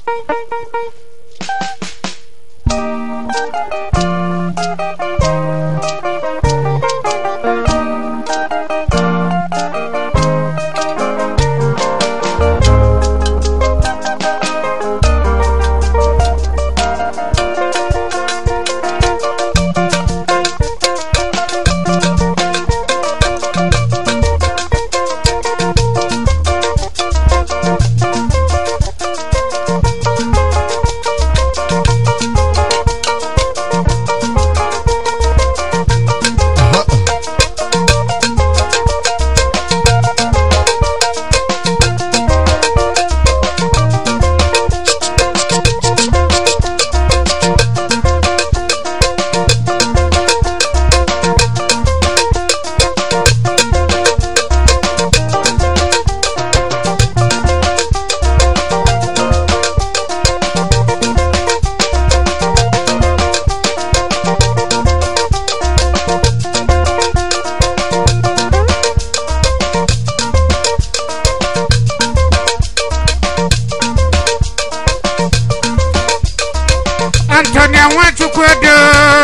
Antonia Nwachukwu-Edo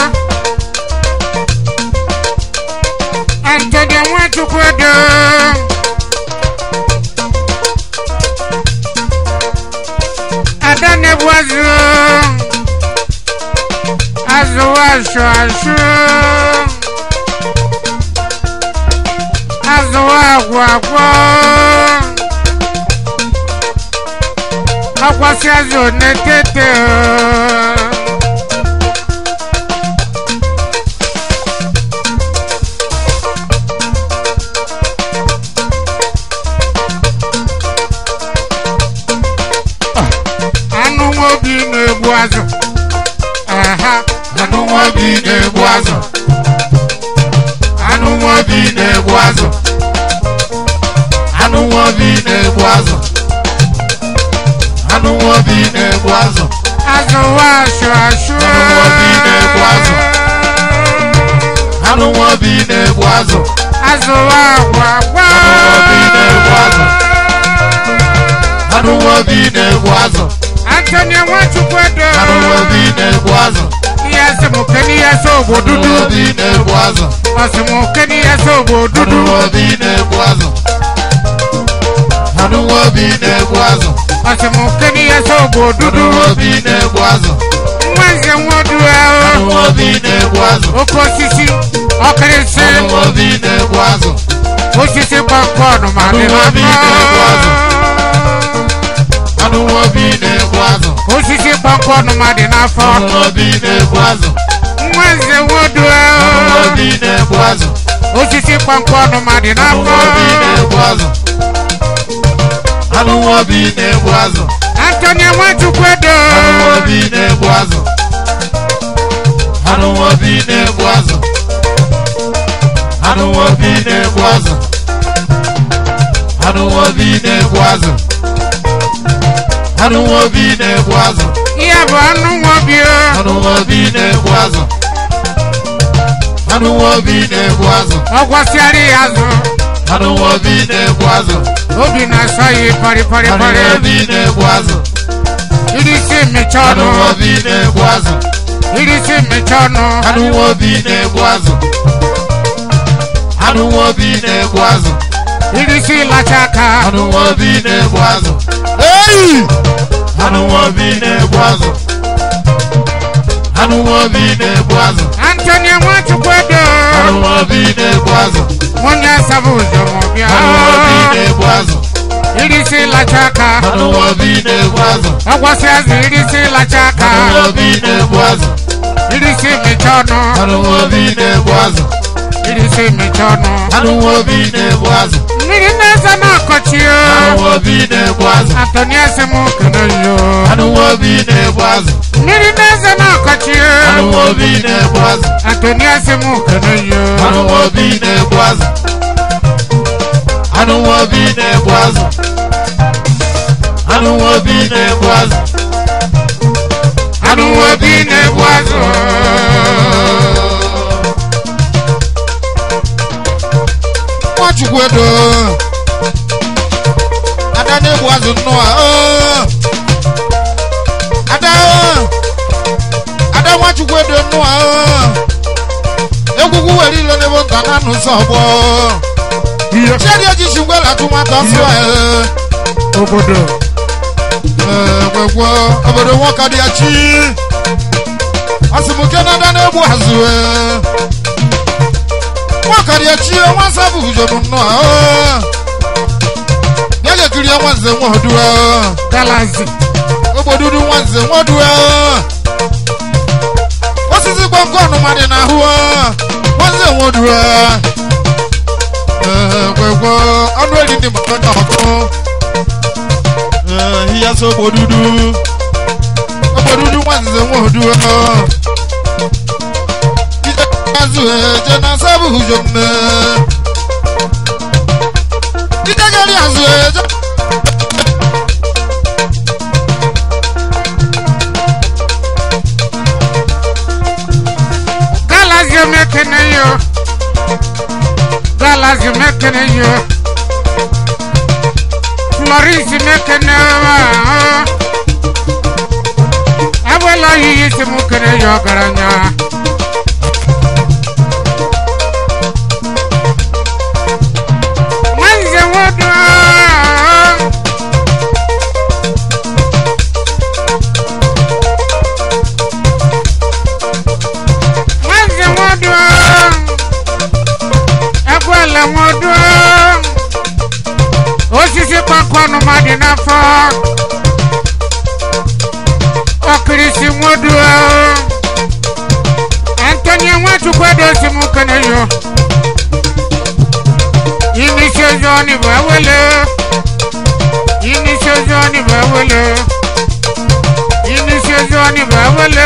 Antonia Nwachukwu-Edo Ada na-ebu azụ azụ asụ asụ azụ agwụ agwọ akwasị azụ na-etete anụ nwa obi na-egbu azụ aha Anụ nwa obi na-egbu azụ. Anụ nwa obi na-egbu azụ. Anụ nwa obi na-egbu azụ. Anụ nwa obi na-egbu azụ. azụ asụ asụ Anụ nwa obi na-egbu azụ. Anụ nwa obi na-egbu azụ. azụ agwa agwa Anụ nwa obi na-egbu azụ. Antonia Nwachukwu-Edo Anụ nwa obi na-egbu azụ. ihe asịmụke n'ihe so ogbo Anụ dudu nwa obi na-egbu azụ. ọsịmụke n'ihe so ogbo Anụ dudu nwa obi na-egbu azụ. Anụ nwa obi na-egbu azụ. ọsịmụke n'ihe so ogbo Anụ dudu nwa obi na-egbu azụ. nwa nze nwodu Anụ nwa obi na-egbu azụ. oke osisi ọkịrịsị Anụ nwa obi na-egbu azụ. osisi kpọnkọn ma dị Anụ nwa obi na-egbu azụ. n'afọ Anụ nwa obi na-egbu azụ. osisi kpọnkọn ma dị n'afọ Anụ nwa obi na-egbu azụ. nwa nze nwodu Anụ nwa obi na-egbu azụ. osisi kpọnkọn ma dị Anụ n'afọ nwa obi na-egbu azụ. Anụ nwa obi na-egbu azụ. Antonia Nwachukwu-Edo Anụ nwa obi na-egbu azụ. Anụ nwa obi na-egbu azụ. Anụ nwa obi na-egbu azụ. Anụ nwa obi na-egbu azụ. Anụ nwa obi na-egbu azụ. ihe bụ anụ nwobi Anụ nwa obi na-egbu azụ. Anụ nwa obi na-egbu azụ. ọgwasịara ya azụ Anụ nwa obi na-egbu azụ. obi na-asọ ya pari pari Anụ pari nwa obi na-egbu azụ. irisi mmecha Anụ ọnụ nwa obi na-egbu azụ. irisi mmecha ọnụ Anụ nwa obi na-egbu azụ. Anụ nwa obi na-egbu azụ. irisi lacha aka Anụ nwa obi na-egbu azụ. Anụ nwa obi na-egbu azụ. Anụ nwa obi na-egbu azụ. Antonia Nwachukwu-Edo Anụ nwa obi na-egbu azụ. onye asaba ụzọ ma ọ bịa Anụ nwa obi na-egbu azụ. irisi lacha aka Anụ nwa obi na-egbu azụ. ọgwasị azụ irisi lacha aka Anụ nwa obi na-egbu azụ. irisi mmecha ọnụ Anụ nwa obi na-egbu azụ. irisi mmecha ọnụ Anụ nwa obi na-egbu azụ. mmiri na-eze na-akọchi Anụ nwa obi na-egbu azụ. Antonia sị m kene yo Anụ nwa obi na-egbu azụ. mmiri na-eze na-akọchi Anụ nwa obi na-egbu azụ. Antonia sị m kene yo Anụ nwa obi na-egbu azụ. Anụ nwa obi na-egbu azụ. Anụ nwa obi na-egbu azụ. anụ nwa obi na-egbu azụ Nwachukwu-Edo. Ada na-egbu azụ nnọọ. oo. egwugwu were ilo n'ebe nka na nụsọ ọgbọ Iyo chiadi ejichi ngwela tụ nwata ọsọ obodo. gwegwo obodo nwoke dị ya chi asịmụke na ada na-egbu azụ nwoke dị ya chi nwansa bụ ujobu nnọọ ya ga-ekiri ya nwanze nwodu Galazi. ogbodudu nwanze nwodu osisi gbọngọn mmadụ n'ahụ nwanze nwodu gwegwo ọnụ eri ndị mmadụ na ọkụ ihe so ogbodudu ogbodudu nwanze nwodu ije azụ eje na sabụ ujomme ije gari azụ eje Galazi mekene yo. Galazi mekene yo. Floris mekene wa. Awela yi se mukene yo garanya. Manze wodo. Manze wodo. Ekwela wodo. Osisi kpakọnụ mmadụ n'afọ. Ọkirisi wodo. Antonio Nwachukwu edosi m kene yo. Inisi ozo ni bawele. Inisi ozo ni bawele. Inisi ozo ni bawele.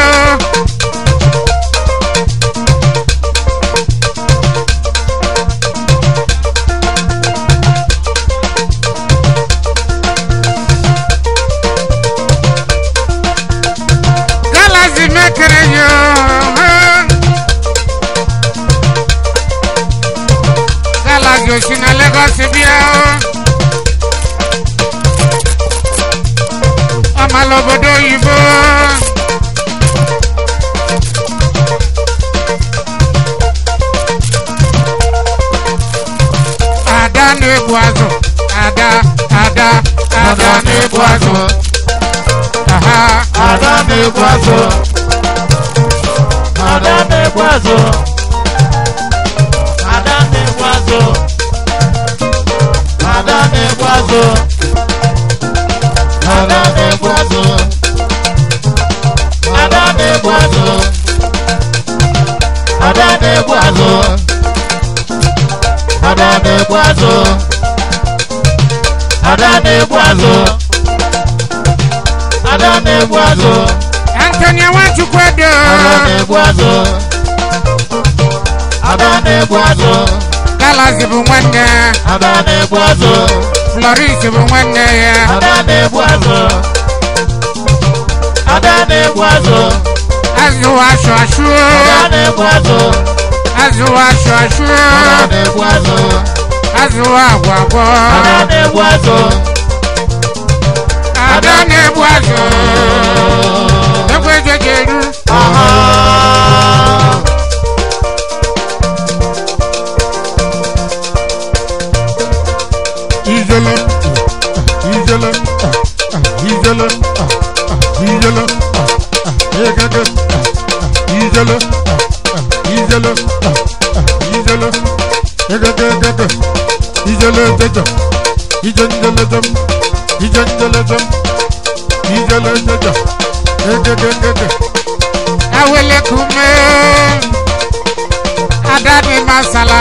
Galazi mekere yo. Galazi osi na Lagos bịa o. Ọmala obodo oyibo. Ada na-egbu azụ. Ada, ada, ada na-egbu azụ. Aha. ada na-egbu azụ ada na-egbu azụ ada na-egbu azụ ada na-egbu azụ ada na-egbu azụ ada na-egbu azụ ada na-egbu azụ ada na-egbu azụ ada na-egbu azụ ada na-egbu azụ Anthony Nwachukwu edo. ada na-egbu azụ ada na-egbu azụ Galazi bụ nwanne. ada na-egbu azụ Floris bụ nwanne ya. ada na-egbu azụ ada na-egbu azụ Azụ asụ asụ. ada na-egbu azụ Azụ asụ asụ. ada na-egbu azụ Azụ agwa agwọ. ada na-egbu azụ Ada na-egbu azụ. Ekwe jejeru. aha Ijele. Ijele. Ijele. Ijele. Ekeke. Ijele. Ijele. Ijele. Ekeke ekeke. Ijele jeje. Ijenjele jem. Ijenjele jem. Ijele jeje. Ekeke ekeke. Awele kume. Adani masala.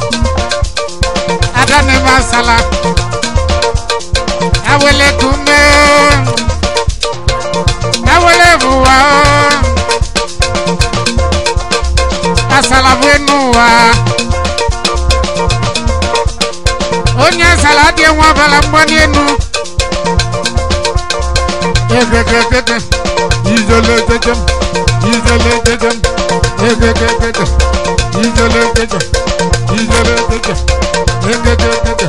Adani masala. Awele kume. Awele buwa. Asala buenuwa. Onye asala dị nwa bala mgbani enu. Egegegege. Izele jejem. Izele jejem. Egegegege. Izele jejem. Izele jejem. Egegegege.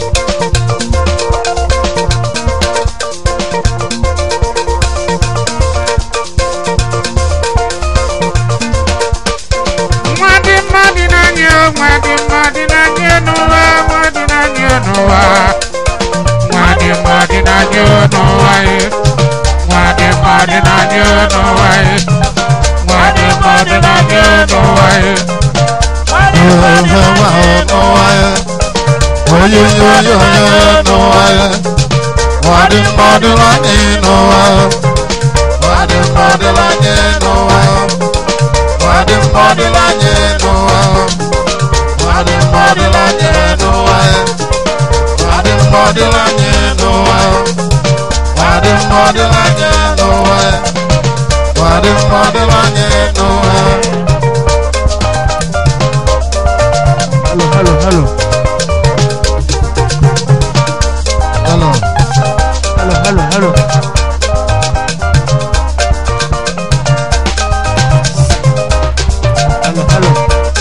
n'ụwa ya onye onye onye onye n'ụwa ya ọ dị mma ọ dịla anyị n'ụwa ya ọ dị mma ọ dịla anyị n'ụwa ya ọ dị mma ọ dịla anyị n'ụwa ya ọ dị mma ọ dịla anyị n'ụwa ya ọ dị mma ọ dịla anyị n'ụwa ya ọ dị mma ọ dịla anyị n'ụwa ya ọ dị mma ọ dịla anyị n'ụwa ya Hello, hello, hello. Hello. Hello, hello, hello. Hello, hello.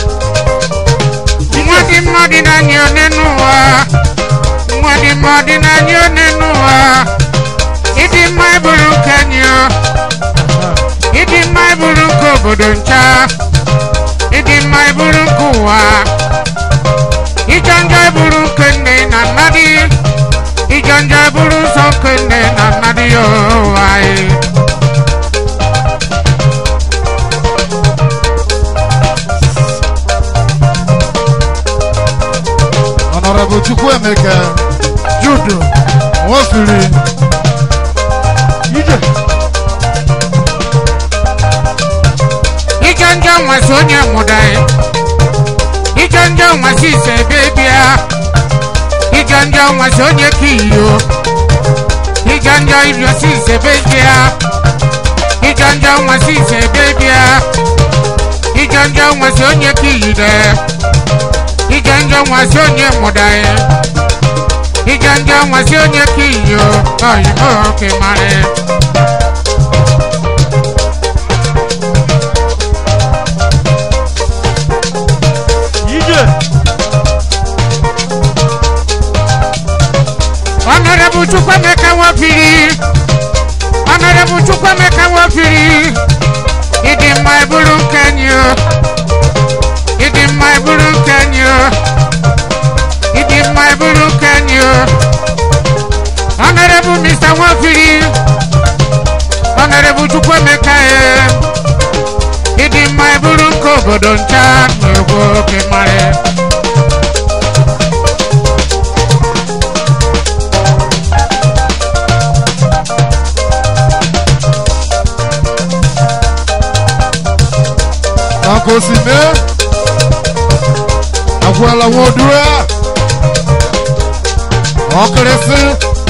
nwa dị mma dị n'anya onye n'ụwa nwa dị mma dị n'anya onye n'ụwa ịdị mma ịbụrụ nke anyị o. ịdị mma ịbụrụ nke obodo ncha ịdị mma ịbụrụ nke ụwa ịjọ njọ ịbụrụ nke nne na nna dị ịjọ njọ ịbụrụ nsọ nke nne na nna dị ya ụwa anyị Honorable Chukwuemeka Jude Nwofiri Ije. Ijọ njọ nwasị onye mụda ya. Ijọ njọ nwasị ise bebia. Ijọ njọ nwasị onye kiyo. Ijọ njọ iriosi ise bebia. Ijọ njọ nwasị ise bebia. Ijọ njọ nwasị onye kiyide. Ijọ njọ nwasị onye mụda ya. Ijọ njọ nwasị onye kiyo. Oyibo oke mara. Ije. Honorable Chukwemeka Wafiri. Honorable Chukwemeka Wafiri. Ịdị mma ịbụrụ nke anyị o. Ịdị mma ịbụrụ nke anyị o. Ịdị mma ịbụrụ nke anyị o. Honorable Mr. Wafiri. Honorable Chukwemeka ye. Ịdị mma ịbụrụ nke obodo ncha na-egwu oke mara. Akosime Agwala Wodura Ọkịrịsị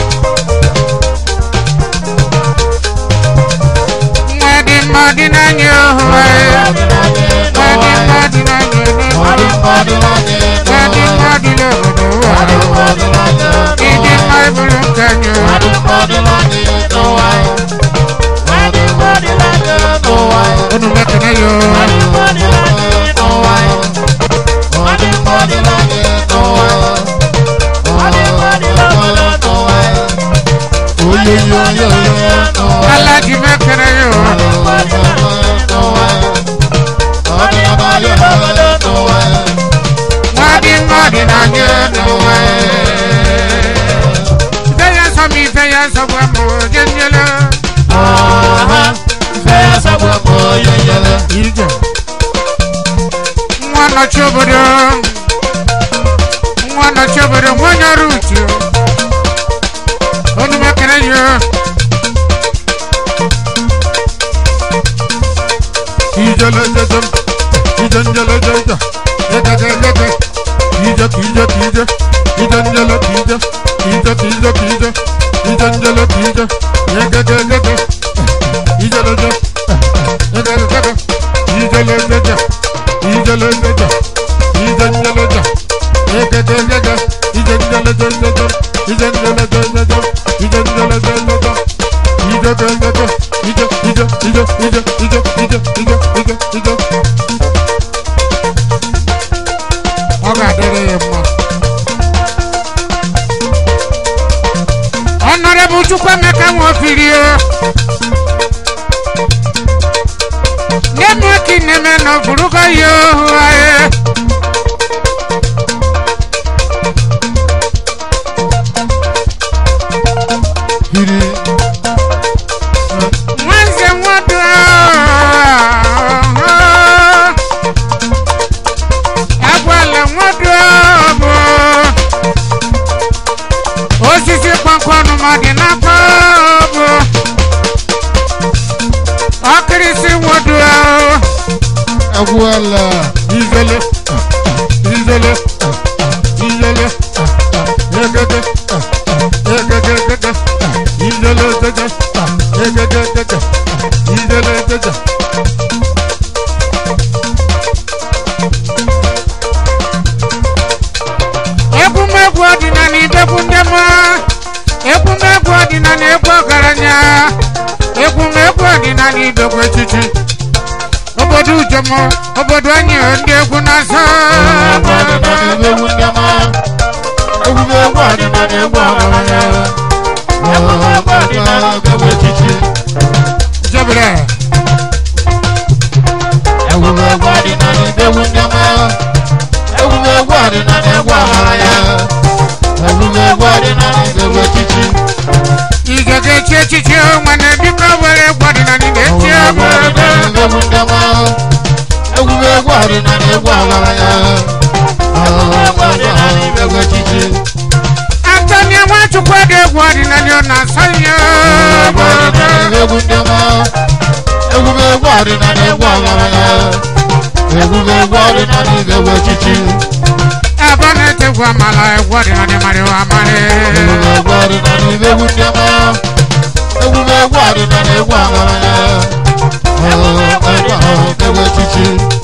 Nwa dị mma dị n'anya ohu anyị. Nwa dị mma dị n'anya ohu anyị. Nwa dị mma dị n'obodo ụwa anyị. Ịdị mma ịbụrụ nke anyị o. Unu mekene yo. Alaji mekene yo. Nwa dị mma dị n'anya n'ụwa anyị. Ife ya nsọ m ife ya nsọ bụ amụ onye nyere. Ije. Nwa nọchi obodo. Nwa nọchi obodo nwa onye ọrụ uche. Unu mekene yo. Ijele jejem, ijenjele jeje, jejejejeje, ije kije kije, ijenjele kije, kije kije kije, ijenjele kije, jejejejeje, ijele je, jejejeje, ijele jeje, ijele jeje, ijenjele je, jejejejeje, ijenjele jejeje, ijenjele jejeje, ijenjele jejeje. Ije ije ije ije ije ije ije ije ije ije ije. Ọ ga-adịrị ya mma. Honorable Chukwemeka Nwofiri o. Nemu ki neme no burugo yo aye. Hiri Nwanze nwodo. Agwala nwodo. agwụla ijele ijele ijele egede egede egede ijele egede egede egede ijele egede egwumegwu ọdịnala idegwu ndị mma egwumegwu ọdịnala egwu ọgaranya egwumegwu ọdịnala idegwu echichi obodo ujem obodo anyị ndị egwu na-asọ egwu ndị ọma egwu egwu ọdịnala egwu ọgaranya egwu egwu ọdịnala egwu echichi jebere egwu egwu ọdịnala egwu ndị ọma egwu egwu ọdịnala egwu ọgaranya egwu egwu ọdịnala egwu echichi ige ga-echi echichi nwanne biko were egwu ọdịnala na-echi egwu ebe ọdịnala egwu ndị ọma egwu egwu ọdịnala egwu ọgaranya egwu egwu ọdịnala egwu echichi antonio nwachukwu dị egwu ọdịnala ọ na-asọ ihe egwu ọdịnala egwu ndị ọma egwu egwu ọdịnala egwu ọgaranya egwu egwu ọdịnala egwu echichi ebe ọ na-etegwu amala egwu ọdịnala marịwa amarị egwu egwu ọdịnala egwu ndị ọma egwu egwu ọdịnala egwu ọgaranya egwu egwu egwu echichi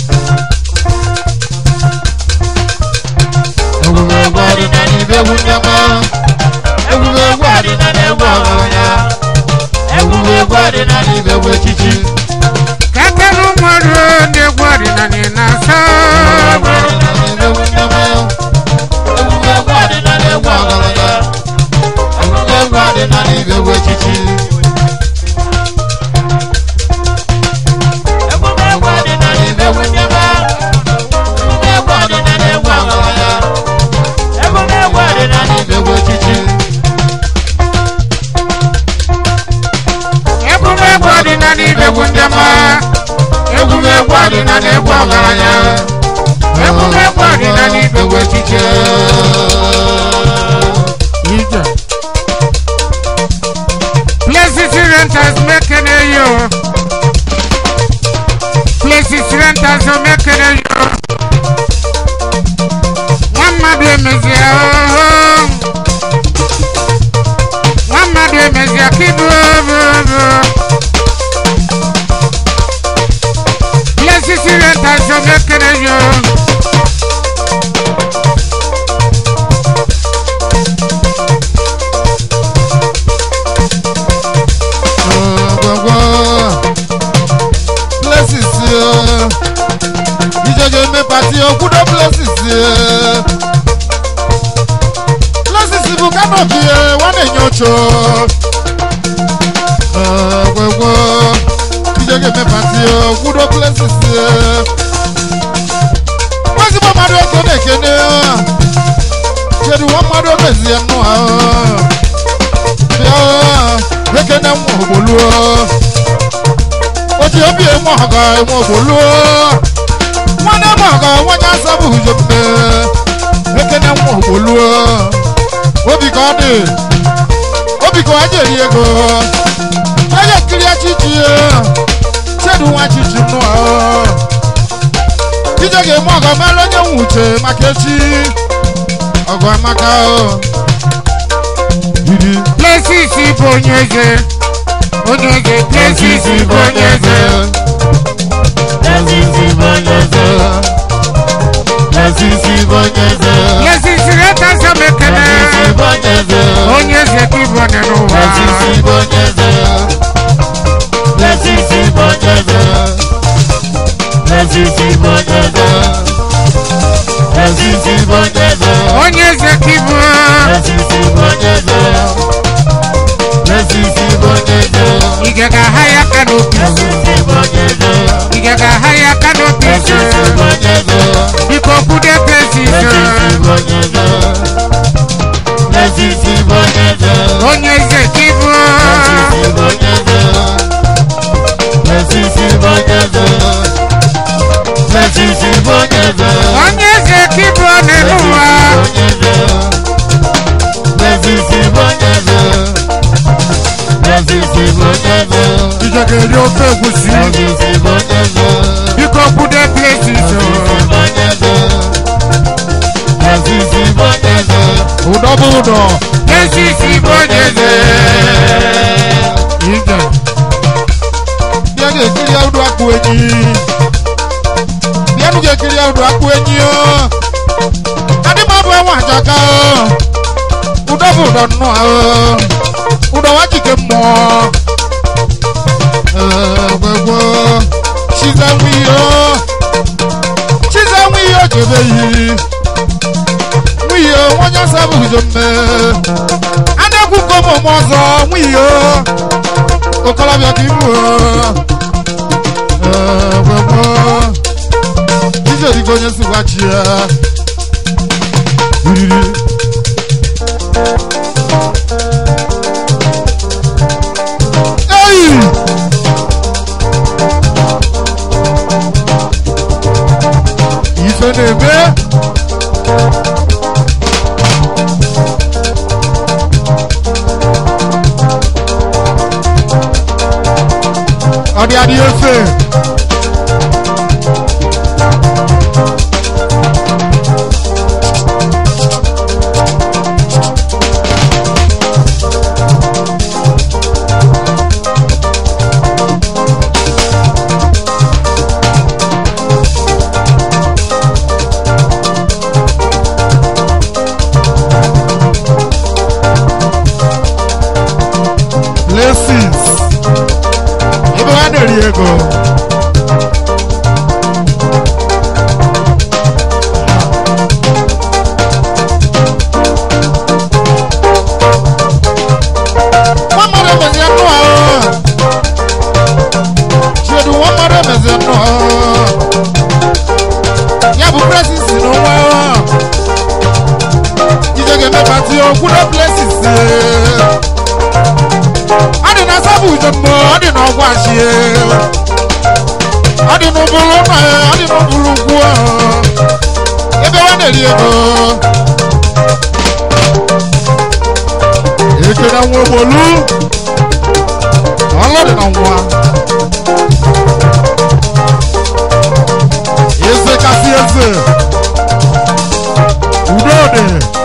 egwu egwu ọdịnala egwu ndị ọma egwu egwu ọdịnala egwu ọgaranya egwu egwu ọdịnala egwu echichi ka ekele ụmụ ọrụ ndị egwu ọdịnala na-asọ egwumegwu ọdịnala ibegwu ndị ọma egwumegwu ọdịnala egwu ọgaranya egwumegwu ọdịnala ibegwu echiche ije places renters mekene yo places renters o mekene yo nwa mmadụ emezie ooo nwa mmadụ emezie ka ibu obobo places renters o mekene yo Places, ìjọba eme pati okwudo places. Places bụ kanopi nwanne enye ocho. Gwegwo, ìjọba eme pati okwudo places. Nwezigbo mmadụ ego na-ekene. Kedu nwa mmadụ omezie nnụ ahụ. Bịa, ekene nwa ogboluo. oji obi eme ọga eme ogboluo nwanne m ọga nwanye asa bụ ujombe ekene nwa ogboluo obi ka ọ dị obi ka ọ ji eri ego eye nkiri achichi chedu nwa chichi nnụọ ije ga-eme ọga mere onye nwe uche maka echi ọgụ amaka didi places bụ onye eze onye eze places bụ onye eze places renters o mekene onye eze ka ibu onye n'ụwa onye eze ka ibu ige ga-aha ya aka n'obi ige ga-aha ya aka n'obi biko kwude places onye eze ka ibu onye eze ka ibu onye n'ụwa ije ga-eri ofe egwusi biko kwude places Narcissus ụdọ bụ ụdọ Narcissus bụ onye eze ije bịa ga-ekiri ya ụdọ akpụ enyi bịanụ ga-ekiri ya ụdọ akpụ enyi o adị m abụ enwe ajaka ụdọ bụ ụdọ nnọọ ụdọ wa jike mmụọ gbegbo chize nwiyo chize nwiyo jebe yi nwiyo onye sabụ ujo mme adekwu komo m ọzọ nwiyo okolobịa ka ibu gbegbo ije dịka onye si gwachi ya iriri eyi ife na-eme ọ dị adị efe blessings ebe ha na-eri ego nwa mmadụ emezi nnụ ahụ chiedu nwa mmadụ emezi nnụ ahụ ya bụ blessings n'onwe ije ga-eme pati okwudo blessings ọ dị na sabụ ujombo ọ dị na ọgwụ achie ọ dị n'ụbụrụ nna ya ọ dị n'ụbụrụ ugwu ahụ ebe ọ na-eri ego eke na nwa ogbolu ọlụ dị na nwa eze kasị eze udo dị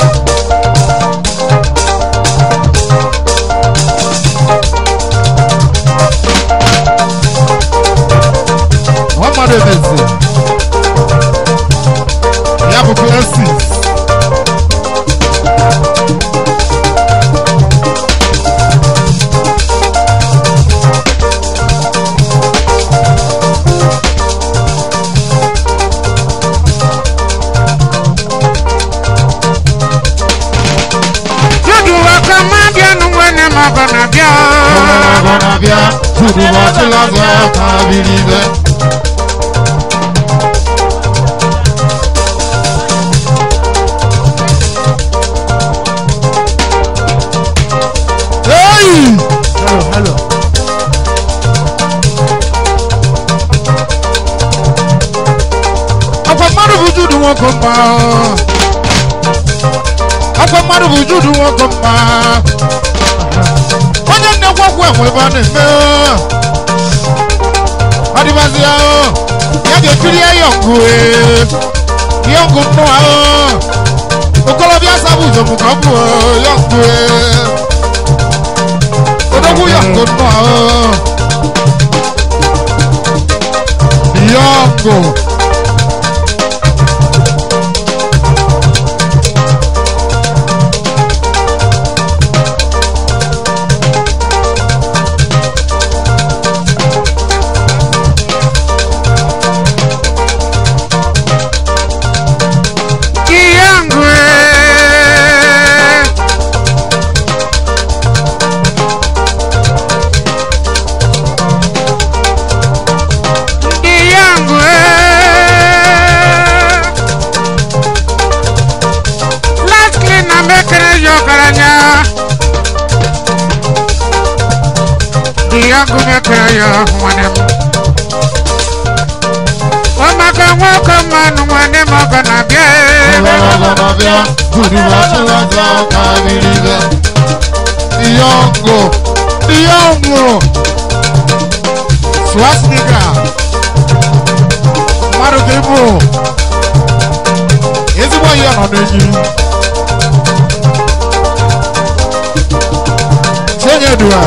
nwa mmadụ emezi ya bụ blessings Judu waka ma bịa n'ụwene ma ọ bụ na bịa ọgọnabịa tupu ụbọchị lazọ ka biri ibe Hey! Hello, hello. ọkwa mmadụ bụ judu nwoke mma ọkwa mmadụ bụ judu nwoke mma onye nnekwu ọgwụ enwe ebe a na-eme adịbazi ya ya ga-ekiri ya yọngụ yọngụ nnụ ahụ okolobịa sabụ ụzọ bụ ka ọ bụ yọngụ odogwu yọngụ nnụ ahụ yọngụ Kiyangwe Kiyangwe Lastly na mekere yokaranya Kiyangu mekere yo mwanem Omaka nwoke mmanụ nwanne m ọgọ na-abịa ọlọ́lọ́lọ́bíà gùdùmọ̀tìlọ́sọ kábìrìbẹ̀. Iyọ̀ngò Iyọ̀ngò Swastika mmadụ ka ịbụ ezigbo ihe nọ n'enyi chenyedua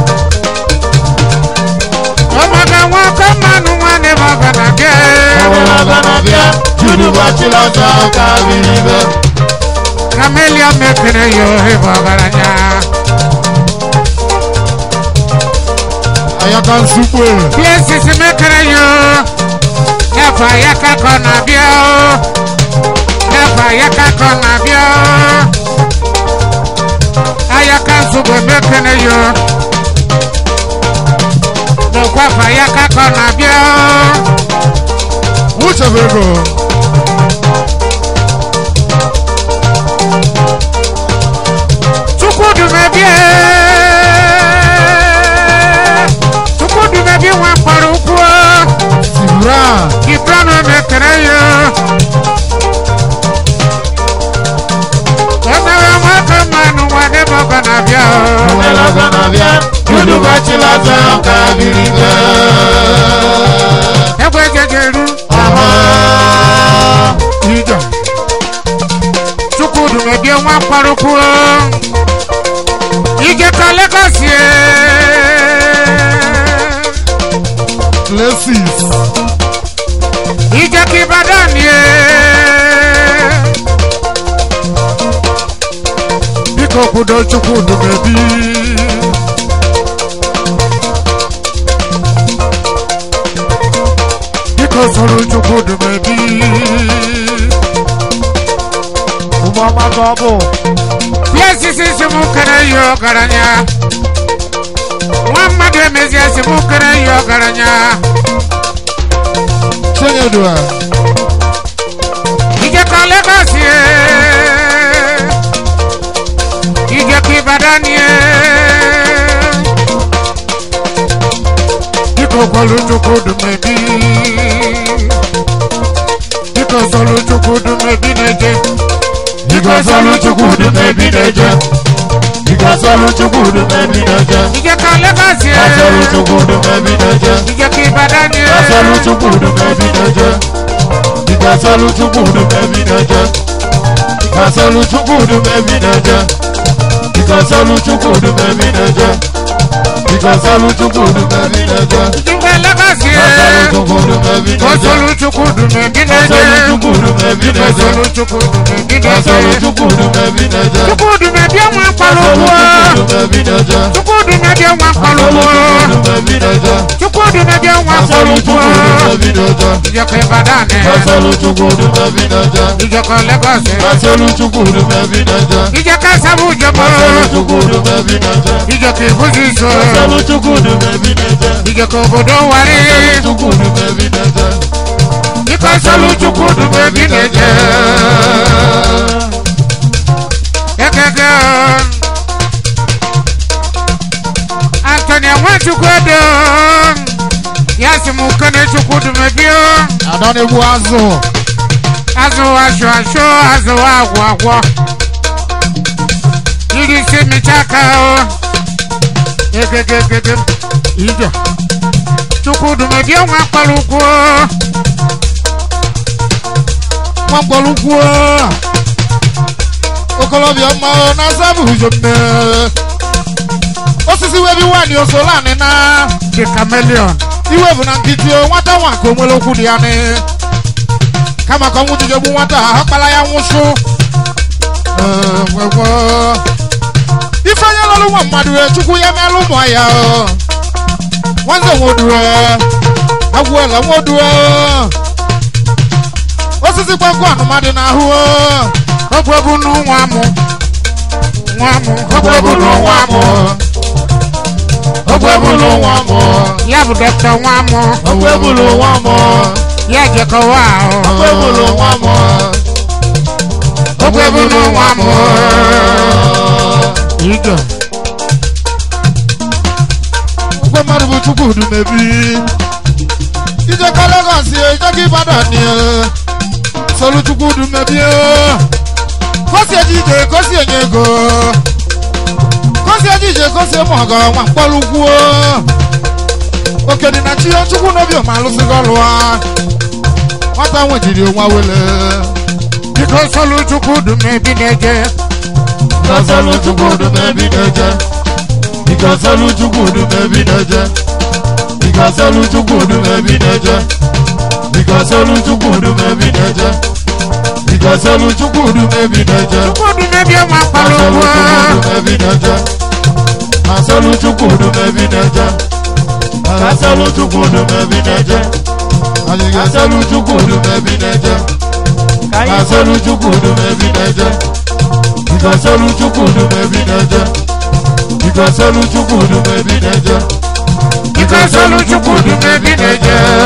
ọmọdé wọn kọ́ mọ́nu wọn ní bàbá gẹ́. ọ̀gánábíà jùdùbà chilọ́sà kábìrìbẹ̀ Camelia mekere yo ibagaranya. ayaka nsukwu Places mekere yo. Nefa yaka kona bia o. Nefa yaka kona bia o. Ayaka sugwe mekere yo. Nekwafa yaka kona bia o. wuchebe ego Chukwudumebie. Chukwudumebie nwa mkpọrọ ukwu o. sibra Gibran mekere yo. Emewe nwaka mmanụ nwane mọgọ na-abịa o. ọ̀gánábíà jùdùbà chilọ́sà kábìrìbẹ̀ Egbe jejeru. ija Chukwudumebie nwa mkpọrọ ukwu o. Ije ka Lagos ye. places Ije ka Ibadan ye. biko obodo chukwudumebi biko soro chukwudumebi ụmụọma ka ọ bụ Places si mụ kere yo ọgaranya. Nwa mmadụ emezie si mụ kere yo ọgaranya. chenyedua Ije ka Lagos ye. Ije ka Ibadan ye. biko kwelu chukwudumebi biko soro chukwudumebi na-eje biko soro chukwudumebi na-eje biko soro chukwudumebi na-eje Ije ka Lagos ye. Asọ̀rọ̀ Chukwudu mẹ́bí n'ẹjẹ́. Ije ka Ibadan ye. Asọ̀rọ̀ Chukwudu mẹ́bí n'ẹjẹ́. Ìgbàsọ̀rọ̀ Chukwudu mẹ́bí n'ẹjẹ́. Ìgbàsọ̀rọ̀ Chukwudu mẹ́bí n'ẹjẹ́. Ìgbàsọ̀rọ̀ Chukwudu mẹ́bí n'ẹjẹ́. Ìgbàsọ̀rọ̀ Chukwudu mẹ́bí n'ẹjẹ́. Ije ka Lagos ye. Asọ̀rọ̀ Chukwudu mẹ́bí n'ẹjẹ́. Kosolu Chukwudu mebi Asọ̀rọ̀ neje. Chukwudu mẹ́bí n'ẹjẹ́. Kosolu Chukwudu mebi Asọ̀rọ̀ neje. Chukwudu mẹ́bí n'ẹjẹ́. Chukwudu mebi ọmọ Asọ̀rọ̀ akpọlọgwọ. Chukwudu mẹ́bí n'ẹjẹ́. Chukwudu mebi ọmọ Asọ̀rọ̀ akpọlọgwọ. Chukwudu mẹ́bí n'ẹjẹ́. Chukwudu mebi ọmọ Asọ̀rọ̀ akpọlọgwọ. Chukwudu mẹ́bí n'ẹjẹ́. Ìjọkọ̀ Ìbàdàn ni. Asọ̀rọ̀ Chukwudu mẹ́bí n'ẹjẹ́. Ìjọkọ̀ Lagos. Asọ̀rọ̀ Chukwudu mẹ́bí n'ẹjẹ́. Ìjọkọ̀ Sábù Jọmọ. Asọ̀rọ̀ Chukwudu mẹ́bí n'ẹjẹ́. Ìjọkọ̀ Ìbúsísọ. Asọ̀rọ̀ Chukwudu mẹ́bí n'ẹjẹ́. Ìjọkọ̀ Obodo Wari. Asọ̀rọ̀ Chukwudu mẹ́bí n'ẹjẹ́. Ikọ̀ Sọlú Chukwudu mebi neje. Ekeke. Anthony Nwachukwu Edo. Yasi mu kene Chukwudu mebi o. Ada na-egbu azụ. Azụ asụ asụ azụ agwụ agwọ. Iri isi michaka o. Egegegege. Ije. Chukwudu mebi ọnwa kpọrọ ukwu o. Nwa mkpọrọukwu. Okolobịa mma ọ na-asa bụ ụjọ mme. Osisi webi nwaanyị osola anị na. The chameleon. Iwe bụ na nkịtị o nwata nwa nke onwere okwu dị ya nị. Kama ka ọnwụ jijegbu nwata ha kpala ya nwụsụ. Ee, nwekwa. Ife onye lụrụ nwa mmadụ e chukwu ya meelụ ụmụ ya o. Nwanze nwodue. Agwụela nwodue. Osisi gbagwo anụmadị n'ahụ o. Ogbogunu nwa mụ. Nwa mụ. Ogbebulu nwa mụ. Ogbebulu nwa mụ. Ya bụ dọkịta nwa mụ. Ogbebulu nwa mụ. Ya jekọwa ahụ. Ogbebulu nwa mụ. Ogbebulu nwa mụ. Ije. Ogbe mmadụ bụ Chukwudu mebi. Ije ka Lagos ye, ije ka Ibadan ye. Solu Chukwudu mebi ye. Kosi eji ije, kosi enye ego. Kosi eji ije, kosi emu ọgọ, nwa mkpọrọ ukwu. Oke dị na chi ya, Chukwu n'obi ọma alụsịgo ọlụ ha. nwata nwejiri nwa wele biko solu chukwu dum ebi na-eje Ikọsọlụ Chukwudu mebi na-eje Ikọsọlụ Chukwudu mebi na-eje Ikọsọlụ Chukwudu mebi na-eje Ikọsọlụ Chukwudu mebi na-eje Ikọsọlụ Chukwudu mebi na-eje chukwu dum ebi enwe mkpara Asọlụ okwu Chukwudu mebi na-eje Asọlụ Chukwudu mebi na-eje Asọlụ Chukwudu mebi na-eje Asọlụ Chukwudu mebi na-eje Asọlụ Chukwudu mebi na-eje Ikọsọlụ Chukwudu mebi na-eje Ikọsọlụ Chukwudu mebi na-eje biko solu chukwu dum ebi na-eje